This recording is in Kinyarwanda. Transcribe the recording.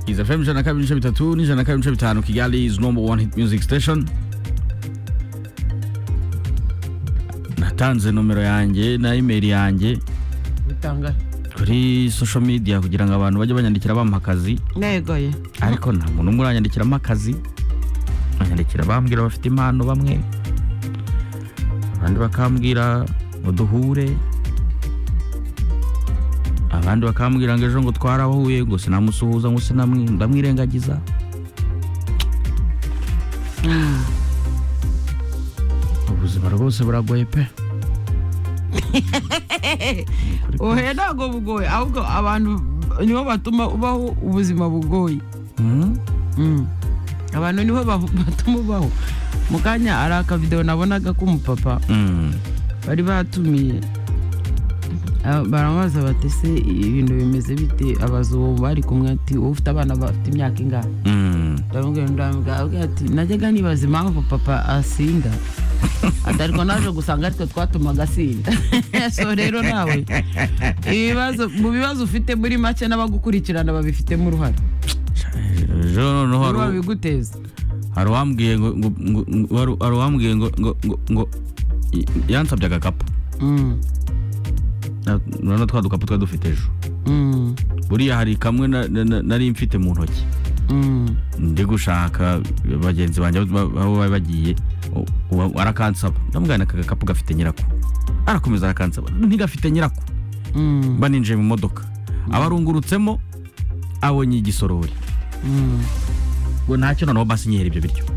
iza fm ijana na kabiri ibice bitatu n'ijana na kabiri ibice bitanu kigali is number one hit music station natanze nomero yanjye na email yanjye bitangahe kuri social media kugira ngo abantu bajye banyandikira bampa akazi negoye ariko nta muntu umwe uranyandikiramo akazi banyandikira bambwira bafite impano bamwe abandi bakambwira ngo duhure abandi bakambwira ngo ejo ngo twarahuye ngo sinamusuhuza ngo sinamwi- ndamwirengagiza ubuzima rwose buragoye pe Ni ukuri pe. ohe ntabwo bugoye ahubwo abantu nibo batuma ubaho ubuzima bugoye Mm. Mm. abantu nibo ba- batuma ubaho mu kanya hari akavidewo nabonaga k'umupapa Mm. bari batumiye Ah, baramubaza bati se ibintu bimeze bite abaza uwo bari kumwe ati wowe ufite abana bafite imyaka ingahe Mm. ndamubwira ndamubwira avuga ati najyaga nibaza impamvu papa asinda ati ariko naje gusanga aritwe twatumaga asinda so rero nawe ibibazo mu bibazo ufite muri make n'abagukurikirana babifitemo uruhare ejo noneho hari niba u- babiguteza hari uwambwiye ngo ngo- ngo- ngo- hari- hari uwambwiye ngo ngo ngo- ngo i- yansabye agakapu Mm, Na- noneho twa dukapu twari dufite ejo mm, buriya hari kamwe na- na- na- nari mfite mu ntoki mm. ndi gushaka bagenzi banjye ba- aho bari bagiye u- u- arakansaba ndamugana aka gakapu gafite nyirako arakomeza arakansaba ntigafite nyirako Mm, mba ninjiye mu modoka abarungurutsemo abonye igisorori mm. ngo ntacyo noneho basi nyihera ibyo biryo